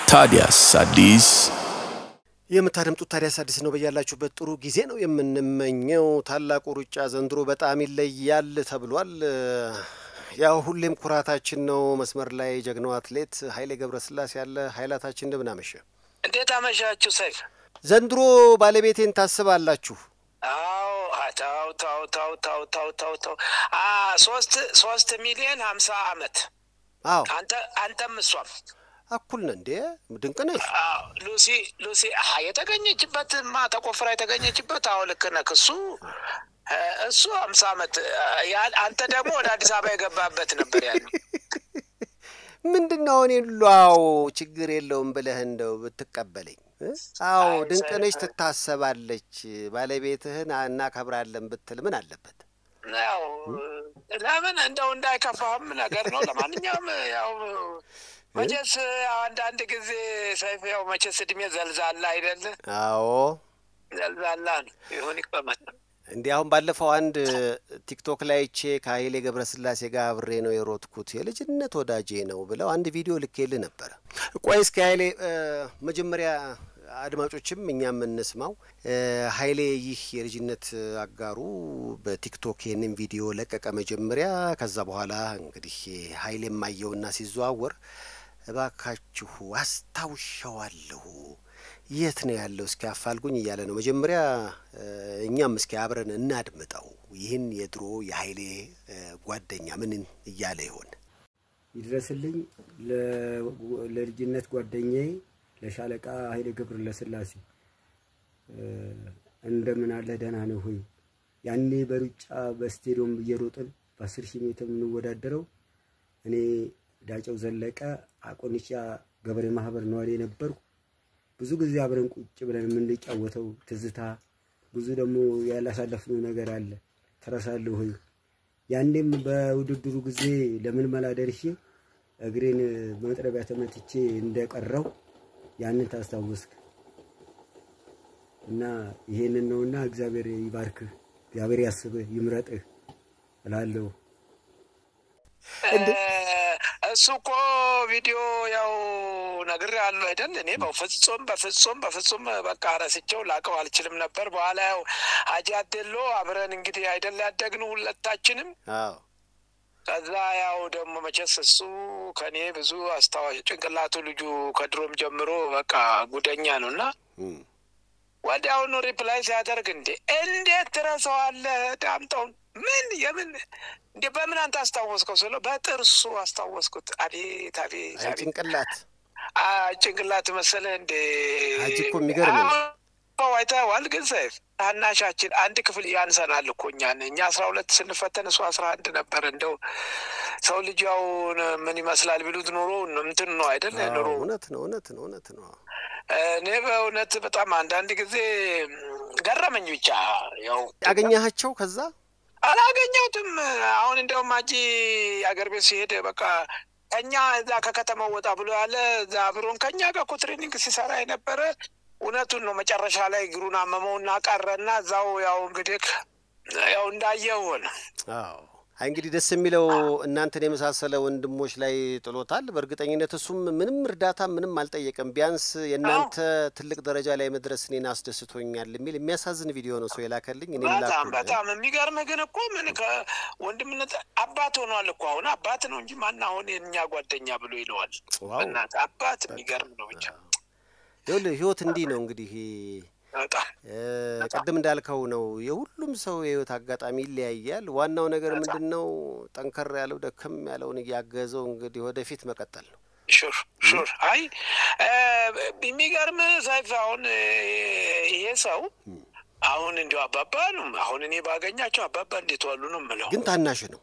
ታዲያስ አዲስ የምታደምጡት ታዲያስ አዲስ ነው። በያላችሁበት ጥሩ ጊዜ ነው የምንመኘው። ታላቁ ሩጫ ዘንድሮ በጣም ይለያል ተብሏል። ያው ሁሌም ኩራታችን ነው። መስመር ላይ ጀግናው አትሌት ኃይሌ ገብረስላሴ ያለ ኃይላታችን እንደምን አመሸ? እንዴት አመሻችሁ ሰይፍ? ዘንድሮ ባለቤቴን ታስባላችሁ? አዎ ታው ታው ታው ታው ታው ታው ታው ሶስት ሶስት ሚሊዮን ሀምሳ አመት አዎ አንተ አንተም እሷም እኩል ነን እንዴ? ድንቅ ነሽ። አዎ ሉሲ ሉሲ አሀ የተገኘችበት ማ ተቆፍራ የተገኘችበት አዎ ልክ ነህ። እሱ እሱ ሀምሳ አመት ያ- አንተ ደግሞ ወደ አዲስ አበባ የገባበት ነበር ያለው። ምንድን ነው እኔ ሏው ችግር የለውም ብለህ እንደው ብትቀበለኝ እ? አዎ አይ፣ ድንቅ ነሽ፣ ሰ- ትታሰባለች፣ ባለቤትህን እናከብራለን ብትል ምን አለበት? ያው ለምን እንደው እንዳይከፋህም ነገር ነው። ለማንኛውም ያው መቼስ አንዳንድ ጊዜ ሰይፍ ያው መቼስ እድሜ ዘልዛላ አይደለ? አዎ ዘልዛላ ነው ይሁን ይቀመጥ። እንዲህ አሁን ባለፈው አንድ ቲክቶክ ላይ ቼ ከኃይሌ ገብረስላሴ ጋር አብሬ ነው የሮጥኩት የልጅነት ወዳጄ ነው ብለው አንድ ቪዲዮ ልኬልህ ነበረ። ቆይ እስኪ ኃይሌ እ፣ መጀመሪያ አድማጮችም እኛም እንስማው። እ፣ ኃይሌ ይህ የልጅነት አጋሩ በቲክቶክ ይህንን ቪዲዮ ለቀቀ መጀመሪያ። ከዛ በኋላ እንግዲህ ኃይሌ የማየውና ሲዘዋወር እባካችሁ አስታውሻዋለሁ የት ነው ያለው? እስኪ አፋልጉኝ እያለ ነው። መጀመሪያ እ፣ እኛም እስኪ አብረን እናድምጠው ይህን የድሮ የኃይሌ እ፣ ጓደኛ ምን እያለ ይሆን? ይድረስልኝ ለ- ለልጅነት ጓደኛዬ ለሻለቃ ኃይሌ ገብረስላሴ እ፣ እንደምን አለህ ደህና ነህ ሆይ? ያኔ በሩጫ በስቴዲየም እየሮጥን በአስር ሺህ ሜትር የምንወዳደረው እኔ ዳጨው ዘለቀ አቆንቻ ገበሬ ማህበር ነዋሪ የነበርኩ ብዙ ጊዜ አብረን ቁጭ ብለን የምንጫወተው ትዝታ ብዙ ደግሞ ያላሳለፍነው ነገር አለ። ተረሳለህ ሆይ? ያኔም በውድድሩ ጊዜ ለምልመላ ደርሼ እግሬን መጥረቢያ ተመትቼ እንደቀረው ያንን ታስታወስክ እና ይሄንን ነውና እግዚአብሔር ይባርክህ፣ እግዚአብሔር ያስብህ፣ ይምረጥህ እላለሁ። እሱ እኮ ቪዲዮ ያው ነግሬሃለሁ አይደል? እኔ በፍጹም በፍጹም በፍጹም በቃ ረስቼው ላቀው አልችልም ነበር። በኋላ ያው ሀጂ አዴሎ አብረን እንግዲህ አይደል ያደግን ሁለታችንም አዎ ከዛ ያው ደግሞ መቼስ እሱ ከኔ ብዙ አስታዋሽ ጭንቅላቱ ልጁ ከድሮም ጀምሮ በቃ ጉደኛ ነው እና እም፣ ወዲያውኑ ሪፕላይ ሲያደርግ እንዴ እንዴት ትረሳዋለህ ዳምጠውን ምን የምን እንዴ በምን አንተ አስታወስከው ስለው በጥርሱ አስታወስኩት አቤት አቤት አይ አቤት ጭንቅላት አ ጭንቅላት መሰለህ እንዴ ሀጂ እኮ የሚገርም ነው። አዎ፣ አይተኸዋል ግን ሰይፍ ታናሻችን አንድ ክፍል ያንሰናል እኮ እኛን እኛ አስራ ሁለት ስንፈተን እሱ አስራ አንድ ነበር እንደው ሰው ልጅ ያው ምን ይመስላል ቢሉት ኑሮ እንትን ነው አይደል አዎ፣ ኑሮ እውነት ነው፣ እውነት ነው፣ እውነት ነው። እኔ በእውነት በጣም አንዳንድ ጊዜ ገረመኝ ብቻ ያው ያገኘሃቸው ከዛ አላገኘሁትም። አሁን እንደውም አጂ አገር ቤት ሲሄድ በቃ ከኛ እዛ ከከተማው ወጣ ብሎ ያለ እዛ አብሮን ከኛ ጋር እኮ ትሬኒንግ ሲሰራ የነበረ እውነቱን ነው። መጨረሻ ላይ እግሩን አመመውና ቀረና እዛው ያው እንግዲህ ያው እንዳየው ሆነ። አዎ አይ እንግዲህ ደስ የሚለው እናንተን የመሳሰለ ወንድሞች ላይ ጥሎታል። በእርግጠኝነት እሱም ምንም እርዳታ ምንም አልጠየቀም። ቢያንስ የእናንተ ትልቅ ደረጃ ላይ መድረስ እኔን አስደስቶኛል የሚል የሚያሳዝን ቪዲዮ ነው ሰው የላከልኝ። እኔም በጣም ላኩልህ። በጣም የሚገርምህ ግን እኮ ምን ከወንድምነት አባት ሆኗል እኮ አሁን አባት ነው እንጂ ማን አሁን የእኛ ጓደኛ ብሎ ይለዋል። ዋው በእናትህ አባት የሚገርም ነው ብቻ ይኸውልህ ህይወት እንዲህ ነው እንግዲህ በጣም እ፣ ቅድም እንዳልከው ነው። የሁሉም ሰው የህይወት አጋጣሚ ይለያያል። ዋናው ነገር ምንድን ነው? ጠንከር ያለው ደከም ያለውን እያገዘው እንግዲህ ወደፊት መቀጠል ነው። ሹር ሹር አይ እ፣ የሚገርም ሰይፍ አሁን እ፣ ይሄ ሰው አሁን እንዲሁ አባባ ነው። አሁን እኔ ባገኛቸው አባባ እንዴት ዋሉ ነው የምለው። ግን ታናሽ ነው።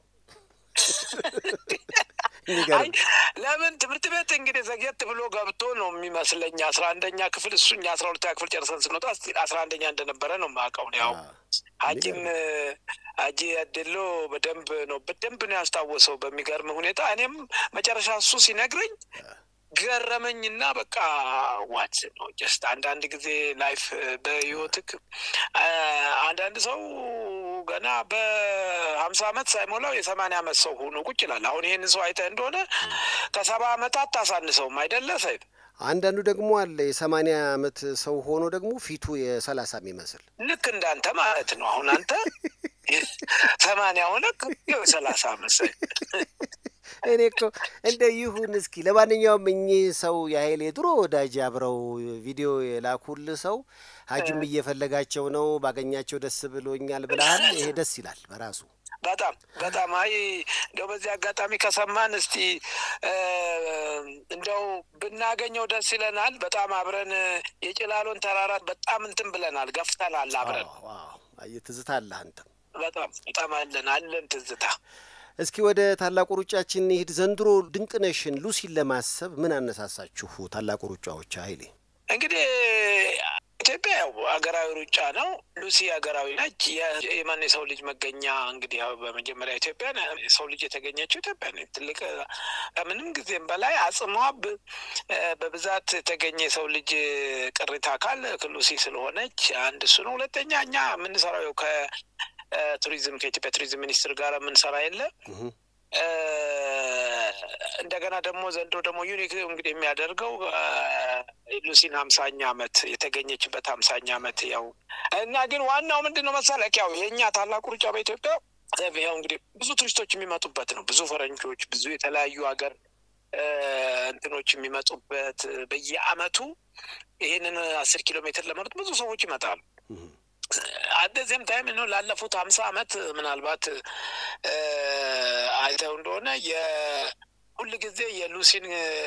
አይ የሚገርም ለምን ትምህርት ቤት እንግዲህ ዘግየት ብሎ ገብቶ ነው የሚመስለኝ። አስራ አንደኛ ክፍል እሱ እኛ አስራ ሁለተኛ ክፍል ጨርሰን ስንወጣ እስቲ አስራ አንደኛ እንደነበረ ነው የማውቀው። ያው አዎ። ሀጂም ሀጂ አደሎ በደንብ ነው በደንብ ነው ያስታወሰው በሚገርም ሁኔታ። እኔም መጨረሻ እሱ ሲነግረኝ ገረመኝና በቃ ዋት ነው ጀስት አንዳንድ ጊዜ ላይፍ በህይወትክ አንዳንድ ሰው ገና በሀምሳ ዓመት ሳይሞላው የሰማንያ ዓመት ሰው ሆኖ ቁጭ ይላል። አሁን ይህንን ሰው አይተህ እንደሆነ ከሰባ ዓመታት ታሳንሰውም አይደለ ሰይድ? አንዳንዱ ደግሞ አለ የሰማንያ ዓመት ሰው ሆኖ ደግሞ ፊቱ የሰላሳ የሚመስል ልክ እንዳንተ ማለት ነው። አሁን አንተ ሰማንያ ሆነ ሰላሳ መሰል እኔ እኮ እንደ ይሁን እስኪ። ለማንኛውም እኚህ ሰው የኃይሌ ድሮ ወዳጅ አብረው ቪዲዮ የላኩል ሰው ሀጅም እየፈለጋቸው ነው ባገኛቸው ደስ ብሎኛል ብለሃል። ይሄ ደስ ይላል በራሱ በጣም በጣም አይ እንደው በዚህ አጋጣሚ ከሰማን እስቲ እንደው ብናገኘው ደስ ይለናል። በጣም አብረን የጭላሎን ተራራት በጣም እንትን ብለናል፣ ገፍተናል አብረን። ትዝታ አለህ አንተም በጣም በጣም አለን አለን ትዝታ። እስኪ ወደ ታላቁ ሩጫችን እንሂድ። ዘንድሮ ድንቅነሽን ሉሲን ለማሰብ ምን አነሳሳችሁ? ታላቁ ሩጫዎች ኃይሌ እንግዲህ ኢትዮጵያ ያው ሀገራዊ ሩጫ ነው። ሉሲ ሀገራዊ ነች። የማን የሰው ልጅ መገኛ እንግዲህ ያው በመጀመሪያ ኢትዮጵያ የሰው ልጅ የተገኘችው ኢትዮጵያ ነች። ትልቅ ከምንም ጊዜም በላይ አጽሟ በብዛት የተገኘ የሰው ልጅ ቅሪተ አካል ሉሲ ስለሆነች አንድ እሱ ነው። ሁለተኛ እኛ የምንሰራው ከቱሪዝም ከኢትዮጵያ ቱሪዝም ሚኒስቴር ጋር የምንሰራ የለ እንደገና ደግሞ ዘንድሮ ደግሞ ዩኒክ እንግዲህ የሚያደርገው ሉሲን ሀምሳኛ ዓመት የተገኘችበት ሀምሳኛ ዓመት ያው እና ግን ዋናው ምንድን ነው መሰለህ ያው የእኛ ታላቁ ሩጫ በኢትዮጵያ ያው እንግዲህ ብዙ ቱሪስቶች የሚመጡበት ነው። ብዙ ፈረንጆች፣ ብዙ የተለያዩ ሀገር እንትኖች የሚመጡበት በየአመቱ ይህንን አስር ኪሎ ሜትር ለመሩጥ ብዙ ሰዎች ይመጣሉ። አደዚህም ታይም ነው ላለፉት ሀምሳ አመት ምናልባት አይተው እንደሆነ የሁል ጊዜ የሉሲን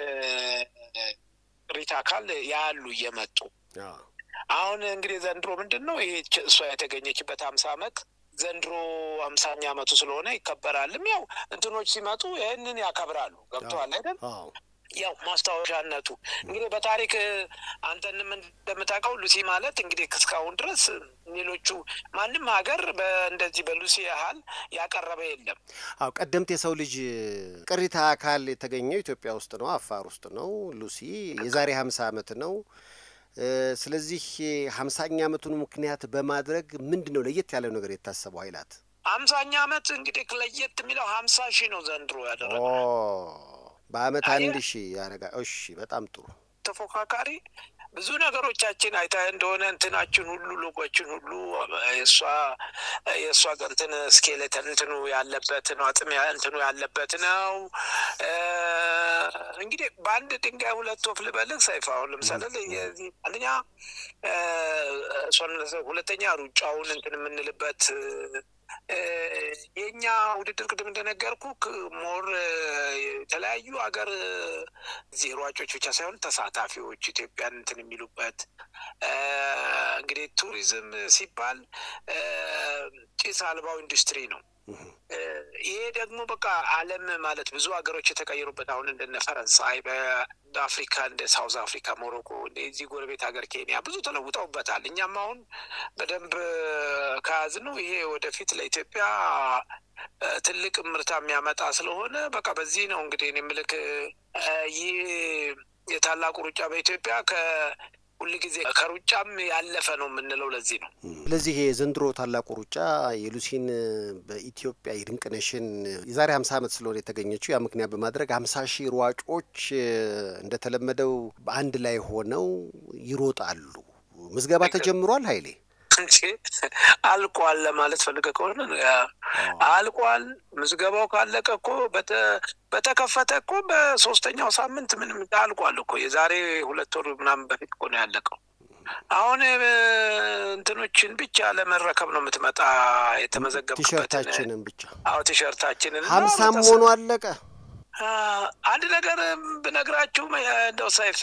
ቅሪተ አካል ያሉ እየመጡ አሁን እንግዲህ ዘንድሮ ምንድን ነው ይሄ እሷ የተገኘችበት ሀምሳ አመት ዘንድሮ ሀምሳኛ አመቱ ስለሆነ ይከበራልም። ያው እንትኖች ሲመጡ ይህንን ያከብራሉ። ገብተዋል አይደል? ያው ማስታወሻነቱ እንግዲህ በታሪክ አንተንም እንደምታውቀው ሉሲ ማለት እንግዲህ እስካሁን ድረስ ሌሎቹ ማንም ሀገር እንደዚህ በሉሲ ያህል ያቀረበ የለም። አዎ ቀደምት የሰው ልጅ ቅሪተ አካል የተገኘው ኢትዮጵያ ውስጥ ነው፣ አፋር ውስጥ ነው። ሉሲ የዛሬ ሀምሳ አመት ነው። ስለዚህ ሀምሳኛ አመቱን ምክንያት በማድረግ ምንድን ነው ለየት ያለው ነገር የታሰበው ኃይላት ሀምሳኛ አመት እንግዲህ ለየት የሚለው ሀምሳ ሺህ ነው ዘንድሮ ያደረገው በአመት አንድ ሺህ ያረጋ። እሺ በጣም ጥሩ ተፎካካሪ ብዙ ነገሮቻችን አይታ እንደሆነ እንትናችን ሁሉ ሎጎችን ሁሉ የእሷ የእሷ እንትን ስኬሌተን እንትኑ ያለበት ነው፣ አጥም እንትኑ ያለበት ነው። እንግዲህ በአንድ ድንጋይ ሁለት ወፍ ልበልህ ሰይፍ። አሁን ለምሳሌ አንደኛ እሷን፣ ሁለተኛ ሩጫውን እንትን የምንልበት የእኛ ውድድር ቅድም እንደነገርኩ ሞር የተለያዩ ሀገር እዚህ ሯጮች ብቻ ሳይሆን ተሳታፊዎች ኢትዮጵያን እንትን የሚሉበት እንግዲህ ቱሪዝም ሲባል ጭስ አልባው ኢንዱስትሪ ነው። ይሄ ደግሞ በቃ ዓለም ማለት ብዙ ሀገሮች የተቀየሩበት አሁን እንደነ ፈረንሳይ በአፍሪካ እንደ ሳውዝ አፍሪካ፣ ሞሮኮ እዚህ ጎረቤት ሀገር ኬንያ ብዙ ተለውጠውበታል። እኛም አሁን በደንብ ከያዝነው ይሄ ወደፊት ለኢትዮጵያ ትልቅ ምርታ የሚያመጣ ስለሆነ በቃ በዚህ ነው እንግዲህ እኔ ምልክ ይህ የታላቁ ሩጫ በኢትዮጵያ ከ ሁል ጊዜ ከሩጫም ያለፈ ነው የምንለው ለዚህ ነው። ስለዚህ የዘንድሮ ታላቁ ሩጫ የሉሲን በኢትዮጵያ የድንቅነሽን የዛሬ ሀምሳ ዓመት ስለሆነ የተገኘችው ያ ምክንያት በማድረግ ሀምሳ ሺህ ሯጮች እንደተለመደው በአንድ ላይ ሆነው ይሮጣሉ። ምዝገባ ተጀምሯል ኃይሌ እንጂ አልቋል ለማለት ፈልገ ከሆነ አልቋል። ምዝገባው ካለቀ እኮ በተከፈተ እኮ በሶስተኛው ሳምንት ምንም አልቋል እኮ የዛሬ ሁለት ወር ምናምን በፊት እኮ ነው ያለቀው። አሁን እንትኖችን ብቻ ለመረከብ ነው የምትመጣ የተመዘገብክበትን ቲሸርታችንን ብቻ አዎ ቲሸርታችንን ሀምሳም ሆኖ አለቀ። አንድ ነገር ብነግራችሁ እንደው ሰይፍ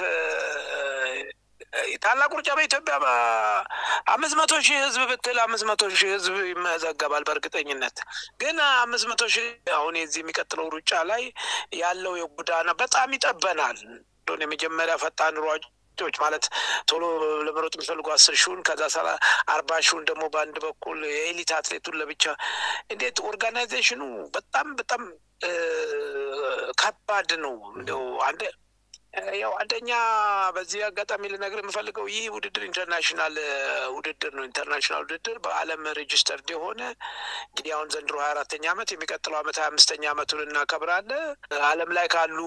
ታላቁ ሩጫ በኢትዮጵያ አምስት መቶ ሺህ ህዝብ ብትል አምስት መቶ ሺህ ህዝብ ይመዘገባል። በእርግጠኝነት ግን አምስት መቶ ሺህ አሁን የዚህ የሚቀጥለው ሩጫ ላይ ያለው የጎዳና በጣም ይጠበናል። እንደሆነ የመጀመሪያ ፈጣን ሯጮች ማለት ቶሎ ለመሮጥ የሚፈልጉ አስር ሺውን ከዛ ሰላ አርባ ሺውን ደግሞ በአንድ በኩል የኤሊት አትሌቱን ለብቻ እንዴት ኦርጋናይዜሽኑ በጣም በጣም ከባድ ነው። እንደው አንድ ያው አንደኛ በዚህ አጋጣሚ ልነግር የምፈልገው ይህ ውድድር ኢንተርናሽናል ውድድር ነው። ኢንተርናሽናል ውድድር በዓለም ሬጅስተርድ የሆነ እንግዲህ አሁን ዘንድሮ ሀያ አራተኛ ዓመት የሚቀጥለው ዓመት ሀያ አምስተኛ ዓመቱን እናከብራለን። ዓለም ላይ ካሉ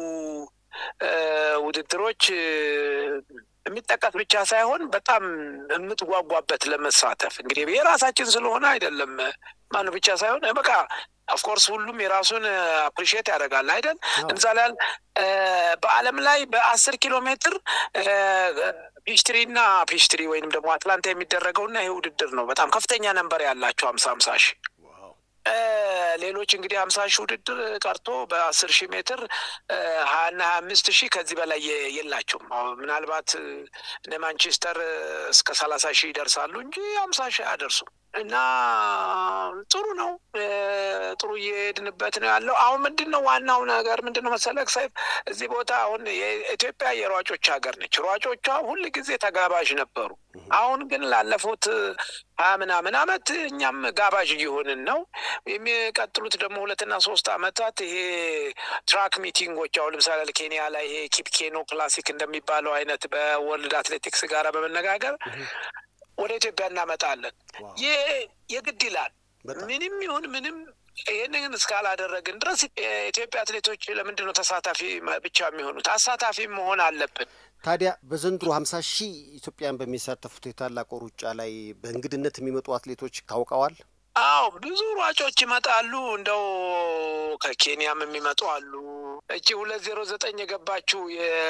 ውድድሮች የሚጠቀስ ብቻ ሳይሆን በጣም የምትጓጓበት ለመሳተፍ እንግዲህ የራሳችን ስለሆነ አይደለም ማን ብቻ ሳይሆን በቃ ኦፍኮርስ ሁሉም የራሱን አፕሪሺየት ያደርጋል አይደል? ለምሳሌ በዓለም ላይ በአስር ኪሎ ሜትር ፒሽትሪ እና ፒሽትሪ ወይንም ደግሞ አትላንታ የሚደረገው እና ይሄ ውድድር ነው። በጣም ከፍተኛ ነንበር ያላቸው ሀምሳ ሀምሳ ሺህ ሌሎች እንግዲህ ሀምሳ ሺህ ውድድር ቀርቶ በአስር ሺህ ሜትር ሀያና ሀያ አምስት ሺህ ከዚህ በላይ የላቸውም። ምናልባት እነ ማንቸስተር እስከ ሰላሳ ሺህ ይደርሳሉ እንጂ ሀምሳ ሺህ አያደርሱም። እና ጥሩ ነው። ጥሩ እየሄድንበት ነው ያለው። አሁን ምንድን ነው ዋናው ነገር ምንድን ነው መሰለህ ሰይፍ፣ እዚህ ቦታ አሁን የኢትዮጵያ የሯጮች ሀገር ነች። ሯጮቿ ሁል ጊዜ ተጋባዥ ነበሩ። አሁን ግን ላለፉት ሀያ ምናምን አመት እኛም ጋባዥ እየሆንን ነው። የሚቀጥሉት ደግሞ ሁለትና ሶስት አመታት ይሄ ትራክ ሚቲንጎች አሁን ለምሳሌ ኬንያ ላይ ይሄ ኪፕኬኖ ክላሲክ እንደሚባለው አይነት በወርልድ አትሌቲክስ ጋር በመነጋገር ወደ ኢትዮጵያ እናመጣለን። ይህ የግድ ይላል። ምንም ይሁን ምንም ይህንን እስካላደረግን ድረስ የኢትዮጵያ አትሌቶች ለምንድን ነው ተሳታፊ ብቻ የሚሆኑት? አሳታፊ መሆን አለብን። ታዲያ በዘንድሮ ሀምሳ ሺህ ኢትዮጵያን በሚሳተፉት የታላቁ ሩጫ ላይ በእንግድነት የሚመጡ አትሌቶች ታውቀዋል? አዎ ብዙ ሯጮች ይመጣሉ። እንደው ከኬንያም የሚመጡ አሉ። እቺ ሁለት ዜሮ ዘጠኝ የገባችው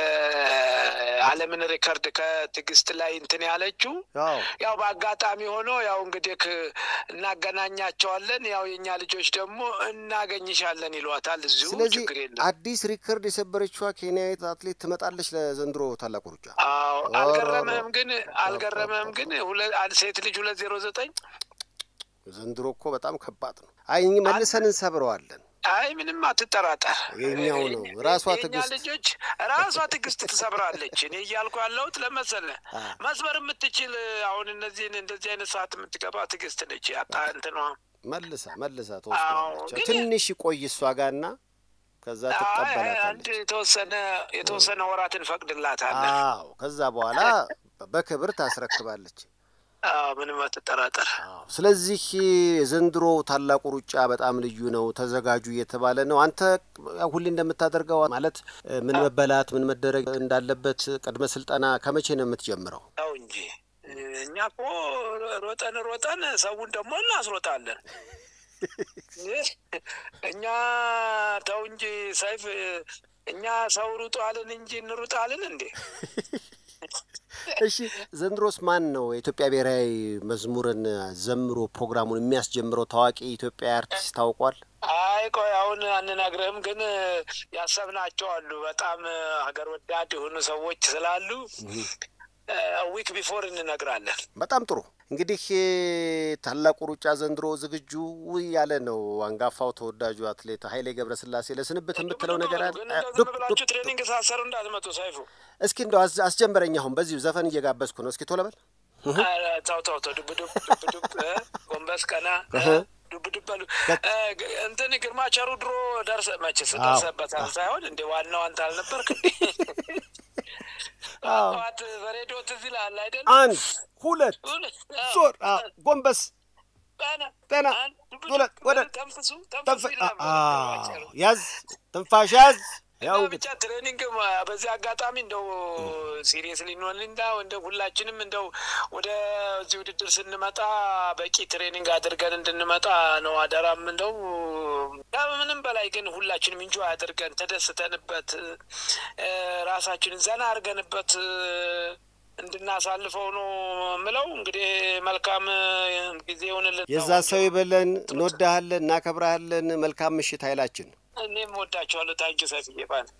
የዓለምን ሪከርድ ከትዕግስት ላይ እንትን ያለችው ያው በአጋጣሚ ሆኖ ያው እንግዲህ እናገናኛቸዋለን። ያው የእኛ ልጆች ደግሞ እናገኝሻለን ይሏታል። እዚሁ ስለዚህ ችግር የለም። አዲስ ሪከርድ የሰበረችዋ ኬንያዊት አትሌት ትመጣለች ለዘንድሮ ታላቁ ሩጫ። አዎ አልገረመህም? ግን አልገረመህም? ግን ሴት ልጅ ሁለት ዜሮ ዘጠኝ ዘንድሮ እኮ በጣም ከባድ ነው። አይ መልሰን እንሰብረዋለን። አይ ምንም አትጠራጠር፣ የኛው ነው ራሷ የእኛ ትዕግስት ልጆች ራሷ ትዕግስት ትሰብራለች። እኔ እያልኩ ያለሁት ለመሰለህ መስበር የምትችል አሁን እነዚህን እንደዚህ አይነት ሰዓት የምትገባ ትዕግስት ነች። ያጣ እንትኗ መልሳ መልሳ አዎ፣ ተወስዳለች። ግን- ትንሽ ቆይ እሷ ጋርና ከዛ አይ፣ አንድ ትቀበላታለች። የተወሰነ የተወሰነ ወራት እንፈቅድላታለን። አዎ ከዛ በኋላ በክብር ታስረክባለች። አዎ፣ ምንም አትጠራጠር። አዎ ስለዚህ የዘንድሮ ታላቁ ሩጫ በጣም ልዩ ነው፣ ተዘጋጁ እየተባለ ነው። አንተ ያው ሁሌ እንደምታደርገው ማለት ምን መበላት ምን መደረግ እንዳለበት ቅድመ ስልጠና ከመቼ ነው የምትጀምረው? ያው እንጂ እኛ እኮ ሮጠን ሮጠን ሰውን ደግሞ እናስሮጣለን። እኛ ተው እንጂ ሰይፍ፣ እኛ ሰው ሩጧልን እንጂ እንሩጣልን እንዴ? እሺ ዘንድሮስ ማን ነው የኢትዮጵያ ብሔራዊ መዝሙርን ዘምሮ ፕሮግራሙን የሚያስጀምረው? ታዋቂ ኢትዮጵያ አርቲስት ታውቋል? አይ ቆይ አሁን አንነግርህም፣ ግን ያሰብናቸው አሉ። በጣም ሀገር ወዳድ የሆኑ ሰዎች ስላሉ ዊክ ቢፎር እንነግራለን። በጣም ጥሩ እንግዲህ ታላቁ ሩጫ ዘንድሮ ዝግጁ ያለ ነው። አንጋፋው ተወዳጁ አትሌት ኃይሌ ገብረስላሴ ለስንብት የምትለው ነገር አለ? ግን እንደው ዝም ብላችሁ ትሬኒንግ ሳሰሩ እንዳትመጡ ሰይፉ። እስኪ እንደው አስ- አስጀምረኝ። አሁን በዚሁ ዘፈን እየጋበዝኩ ነው። እስኪ ቶሎ በል። ኧረ ተው ተው ተው፣ ዱብ ዱብ ዱብ ዱብ እ፣ ጎንበስ ቀና እ፣ ዱብ ዱብ በሉ እ፣ ግ- እንትን ግርማ ቸሩ ድሮ ደርሰ መችስ አዎ። ደርሰበታል ሳይሆን እንደ ዋናው አንተ አልነበርክ እንዴ? አዎ። ጠዋት በሬዲዮ ትዝ ይልሃል አይደል? አንድ ሁለት ዞር፣ አዎ፣ ጎንበስ ቀና ቀና፣ አንድ፣ ዱብ ዱብ ሁለት፣ ወደ ተንፍሱ ተንፈ ተንፍሱ ይል ነበር ግርማ ቸሩ። ያዝ፣ ትንፋሽ ያዝ። ያው እና እንግዲህ ብቻ ትሬኒንግ በዚህ አጋጣሚ እንደው ሲሪየስሊ እንሆን እንዳ እንደ ሁላችንም እንደው ወደ እዚህ ውድድር ስንመጣ በቂ ትሬኒንግ አድርገን እንድንመጣ ነው አደራም። እንደው ከምንም በላይ ግን ሁላችንም እንጆ አድርገን ተደስተንበት እ፣ ራሳችንን ዘና አድርገንበት እ፣ እንድናሳልፈው ነው ምለው። እንግዲህ መልካም ጊዜ ይሆንልን። የዛ ሰው ይበለን። እንወዳሃለን፣ እናከብረሃለን። መልካም ምሽት ኃይላችን እኔም ወዳቸዋለሁ። ታንኪ ሰፊዬ ባል